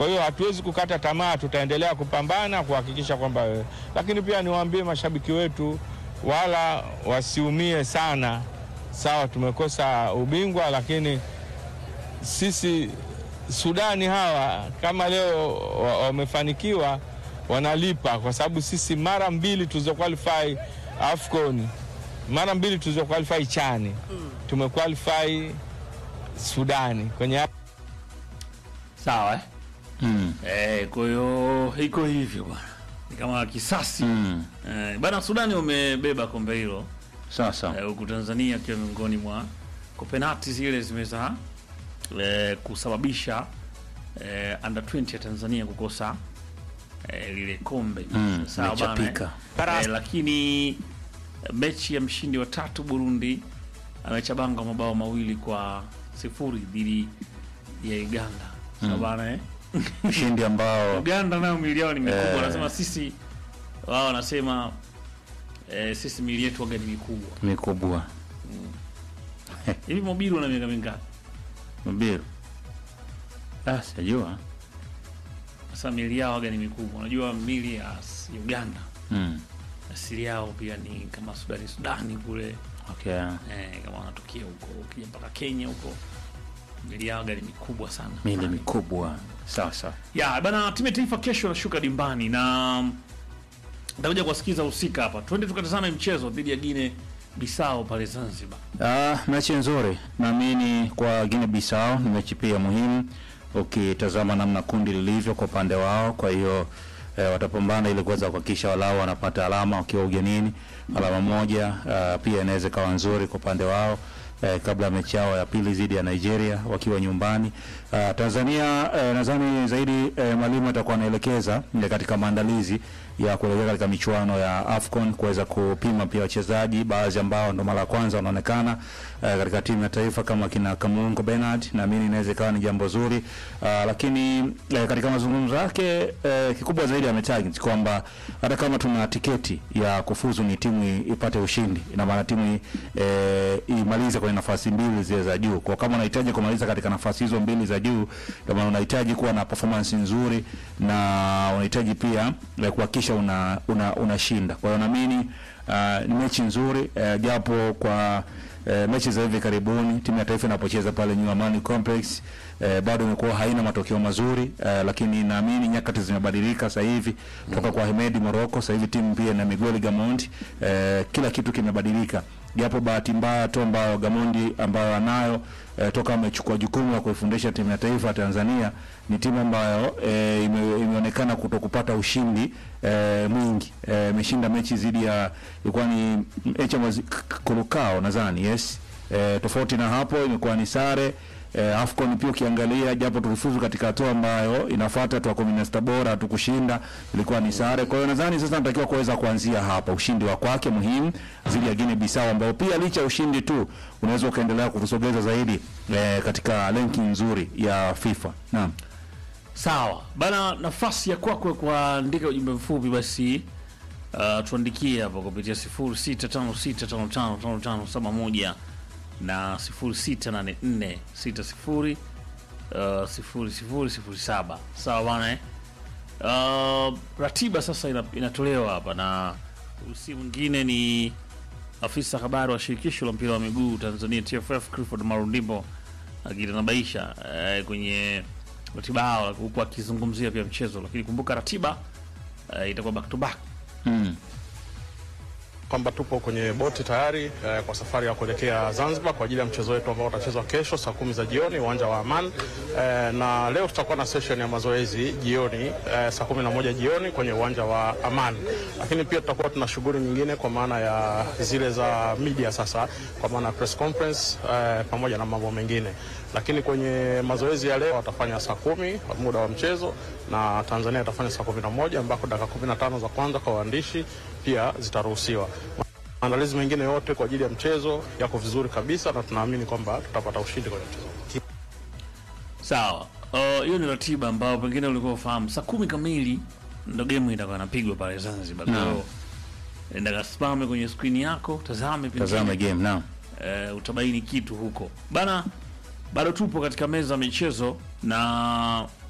Kwa hiyo hatuwezi kukata tamaa, tutaendelea kupambana kuhakikisha kwamba, lakini pia niwaambie mashabiki wetu wala wasiumie sana. Sawa, tumekosa ubingwa, lakini sisi Sudani hawa kama leo wa- wamefanikiwa wanalipa, kwa sababu sisi mara mbili tulizo qualify AFCON, mara mbili tulizo qualify chani tumequalify Sudani kwenye Sawa eh? Mm. Eh, kwa hiyo iko hivyo bwana, ni kama kisasi Mm. eh, bana. Sudani wamebeba kombe hilo Sasa eh, huku Tanzania akiwa miongoni mwa kwa penalti zile zimeweza eh, kusababisha eh, under 20 ya Tanzania kukosa eh, lile kombe Mm, sawa bana imechapika. eh, lakini eh, mechi ya mshindi wa tatu Burundi amechabanga mabao mawili kwa sifuri dhidi ya Uganda sawa bana eh? ushindi ambao Uganda nayo mili yao ni mikubwa, Eh. wanasema sisi, wao wanasema eh, sisi mili yetu waga ni mikubwa. mikubwa Hivi Mobiru na miaka mingapi? Mbiru. Ah, sijajua. Sasa mili yao waga ni mikubwa. Unajua mili ya s- Uganda Mm. asili yao pia ni kama Sudani, Sudani kule Okay. eh, kama wanatokea huko, ukija mpaka Kenya huko mili yao waga ni mikubwa sana. Mili mikubwa. Sawa sawa. Ya bana, timu ya taifa kesho nashuka dimbani na nitakuja kuwasikiza husika hapa. Twende tukatazame mchezo dhidi ya Guinea Bissau pale Zanzibar. Ah, mechi nzuri naamini kwa Guinea Bissau ni mechi pia muhimu ukitazama namna kundi lilivyo kwa upande wao. Kwa hiyo eh, watapambana ili kuweza kuhakikisha walau wanapata alama wakiwa ugenini, alama moja. ah, pia inaweza ikawa nzuri kwa upande wao eh, kabla ya mechi yao ya pili dhidi ya Nigeria wakiwa nyumbani. Ah, Tanzania eh, nadhani zaidi eh, mwalimu atakuwa anaelekeza eh, katika maandalizi ya kuelekea katika michuano ya AFCON kuweza kupima pia wachezaji baadhi ambao ndo mara ya kwanza wanaonekana eh, katika timu ya taifa kama kina Kamungo Bernard, naamini inaweza ikawa ni jambo zuri Ah, lakini eh, katika mazungumzo yake eh, kikubwa zaidi ametarget kwamba hata kama tuna tiketi ya kufuzu ni timu i- ipate ushindi, ina maana timu i- eh, imalize kwenye nafasi mbili zile za juu. Kwa kama unahitaji kumaliza katika nafasi hizo mbili za juu, ndio maana unahitaji kuwa na performance nzuri na unahitaji pia eh, kuhakikisha una una unashinda. Kwa hiyo naamini ah, ni mechi nzuri eh, japo kwa eh, mechi za hivi karibuni timu ya taifa inapocheza pale New Amani Complex eh, bado imekuwa haina matokeo mazuri eh, lakini naamini nyakati zimebadilika sasa hivi toka kwa Hemedi Morocco. Sasa hivi timu pia na Miguel Gamondi eh, kila kitu kimebadilika, japo bahati mbaya tu ambayo Gamondi ambayo anayo eh, toka amechukua jukumu la kuifundisha timu ya taifa ya Tanzania ni timu ambayo eh, ime, imeonekana kutokupata ushindi eh, mwingi eh, imeshinda mechi dhidi ya ilikuwa ni mechi ya Kurukao nadhani yes eh, tofauti na hapo imekuwa ni sare eh, AFCON pia ukiangalia japo tulifuzu katika hatua ambayo inafuata hatua kumi na sita bora hatukushinda, ilikuwa ni sare. Kwa hiyo nadhani sasa natakiwa kuweza kuanzia hapa, ushindi wa kwake muhimu dhidi ya Guinea Bissau, ambao pia licha ya ushindi tu unaweza ukaendelea kutusogeza zaidi eh, katika ranking nzuri ya FIFA. Naam. Sawa bana, nafasi ya kwako kuandika ujumbe mfupi basi, uh, tuandikie hapo kupitia 0656555571 na 068460 uh, 0007. Sawa bana eh? Uh, ratiba sasa ina, inatolewa hapa na si mwingine ni afisa habari wa shirikisho la mpira wa miguu Tanzania TFF Clifford Marundimbo akitanabaisha eh, kwenye ratiba yao huku akizungumzia pia mchezo, lakini kumbuka ratiba eh, itakuwa back to back. Mm. kwamba tupo kwenye boti tayari eh, kwa safari ya kuelekea Zanzibar kwa ajili ya mchezo wetu ambao utachezwa kesho saa kumi za jioni uwanja wa Aman eh, na leo tutakuwa na session ya mazoezi jioni eh, saa kumi na moja jioni kwenye uwanja wa Aman, lakini pia tutakuwa tuna shughuli nyingine kwa maana ya zile za media sasa, kwa maana ya press conference eh, pamoja na mambo mengine, lakini kwenye mazoezi ya leo watafanya saa kumi muda wa mchezo na Tanzania itafanya saa kumi na moja ambako dakika kumi na tano za kwanza kwa waandishi pia zitaruhusiwa. Maandalizi mengine yote kwa ajili ya mchezo yako vizuri kabisa, na tunaamini kwamba tutapata ushindi kwenye mchezo. Sawa, Uh, hiyo ni ratiba ambayo pengine ulikuwa ufahamu. Saa kumi kamili ndo game itakuwa inapigwa pale Zanzibar. Kwa hiyo enda kasimame kwenye skrini yako, tazame pengine, Tazame game naam. eh, utabaini kitu huko bana. Bado tupo katika meza ya michezo na